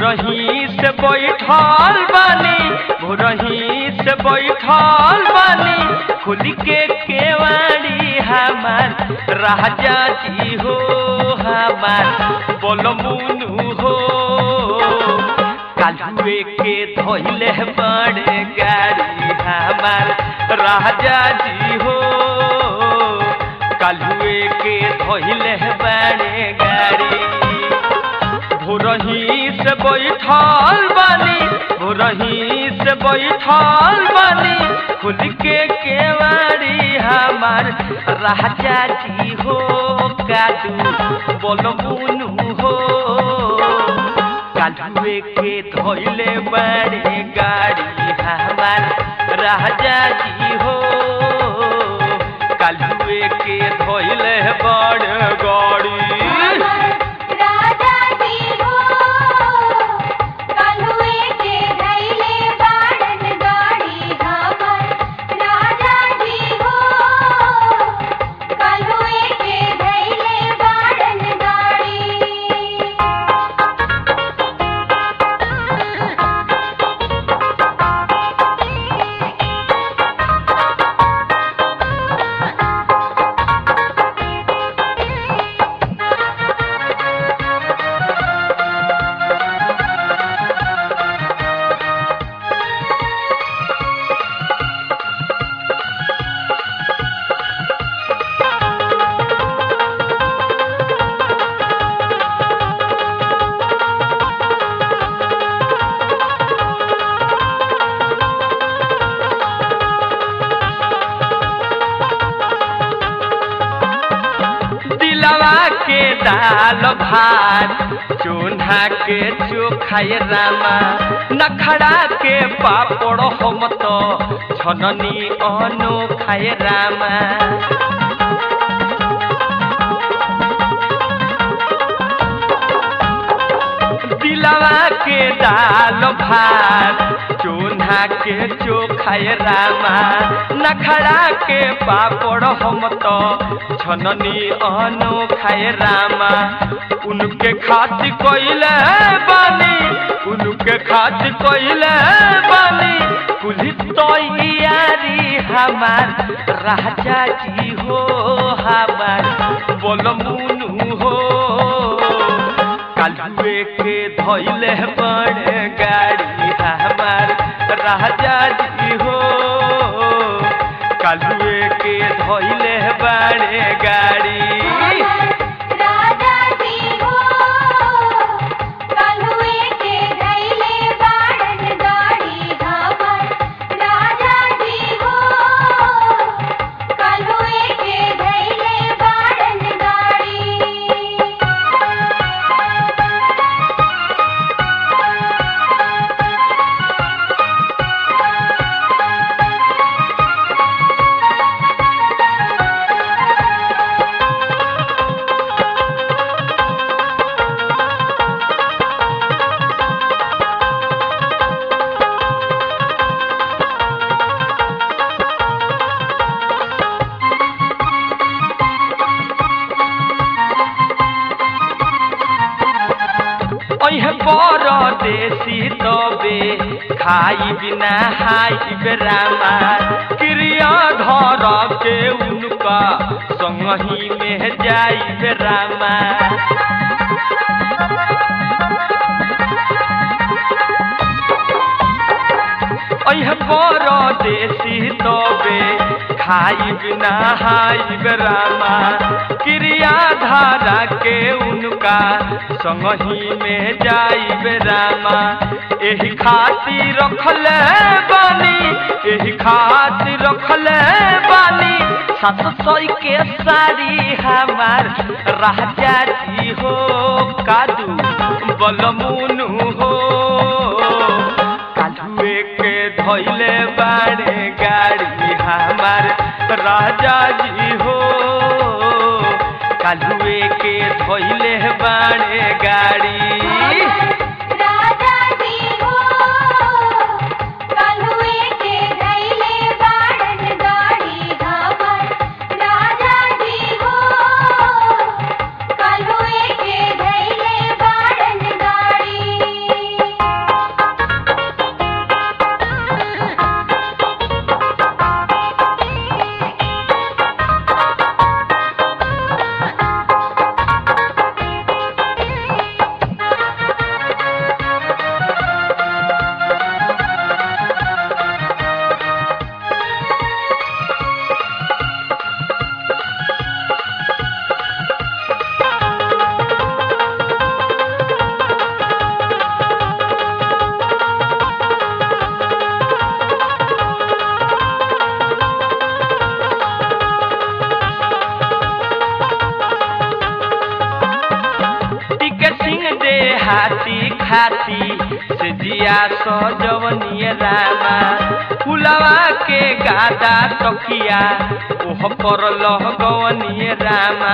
भोरही से बैठल बानी भोरही से बैठल बानी खुल के केवाड़ी हमार राजा जी हो हमार बोलमुनु हो कालुए के धोइले बड़े गाड़ी हमार राजा जी हो कालुए के धोइले बड़े गाड़ी भोरही से बैठल बानी भोरही से बैठल बानी खुल के केवाड़ी हमार राजा जी हो कादू बोलमुनु हो कालुए के धोइले बड़े गाड़ी हमार राजा जी हो कालुए के धोइले बड़े गाड़ी राजा जी हो कालुए के धैले बाड़न गाड़ी हमर राजा जी हो कालुए के धैले बाड़न गाड़ी दिलवा के दाल भात चून्हा के चोखाय रामा नखड़ा के पापड़ हम तो छननी अनो खाय रामा दिलवा के दाल भात चून्हा के चोखाय रामा नखड़ा के पापड़ हम तो छननी अनो खाए रामा उनके खातिर कइले बानी उनके खातिर कइले बानी पुलिस तैयारी हमार राजा जी हो हमार बोलमुनु हो कालुए के धोइले बड़े गाड़ी हमार राजा जी हो कालुए के धोइले बड़े गाड़ी राजा जी हो कालुए के धैले बाड़न गाड़ी हमर राजा जी हो कालुए के धैले बाड़न गाड़ी ओहे परदेसी तबे खाई बिना हाई बेरामा क्रिया धर के उनका संगही में जाई बेरामा ओहे परदेसी तबे खाई बिना हाई बेरामा क्रिया धारा के उनका संगही में जाई बेरामा एही खातिर रखले बानी एही खातिर रखले बानी सात सौ के साड़ी हमार राजा जी हो कादू बलमुनु हो कालुए के धोइले बाड़े गाड़ी हमार राजा जी हो कालुए के धोइले बाड़े गाड़ी राजा जी हो कालुए के धैले बाड़न गाड़ी हमर राजा जी हो कालुए के धैले बाड़न गाड़ी हाथी खाती से जिया सजवनिय रामा फुलवा के गादा तकिया ओह पर लहगवनिय रामा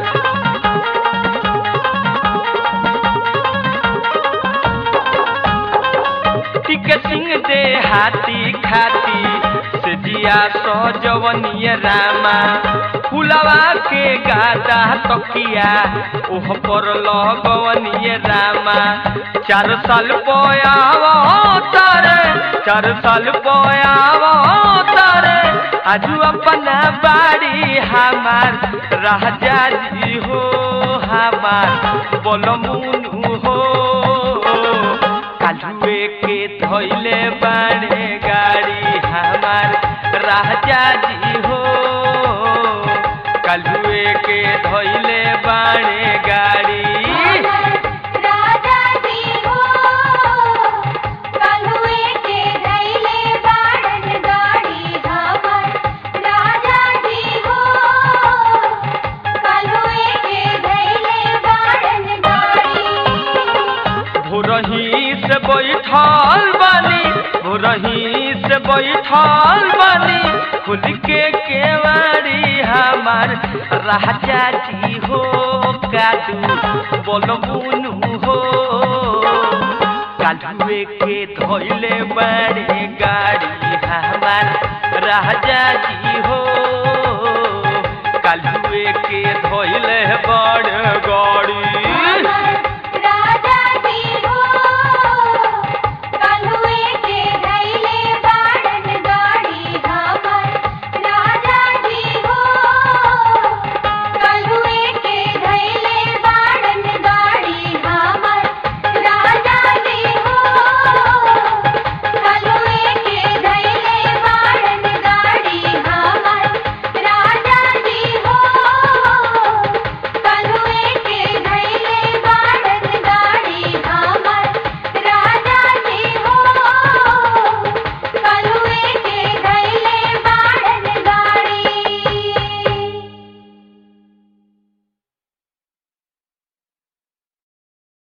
टिक सिंह दे हाथी खाती से जिया सजवनिय रामा फुलवा के गादा तकिया ओह पर लगवनिय रामा चार साल पयाव तारे चार साल पयाव तारे आजू अपना बाड़ी हमार राजा जी हो हमार बोलमुनु हो कालुए के धैले बाड़े गाड़ी हमार राजा जी हो कालुए के धैले बाड़े गाड़ी राजा जी हो कलुए के धैले बाड़न गाड़ी हमर राजा जी हो कलुए के धैले बाड़न गाड़ी भोरही से बैठल बानी भोरही से बैठल बानी खुल के केवाड़ी हमार राजा जी हो कादू बोलमुनु हो कालुए के धोइले बड़े गाड़ी हमार राजा जी हो कालुए के धोइले बड़ गाड़ी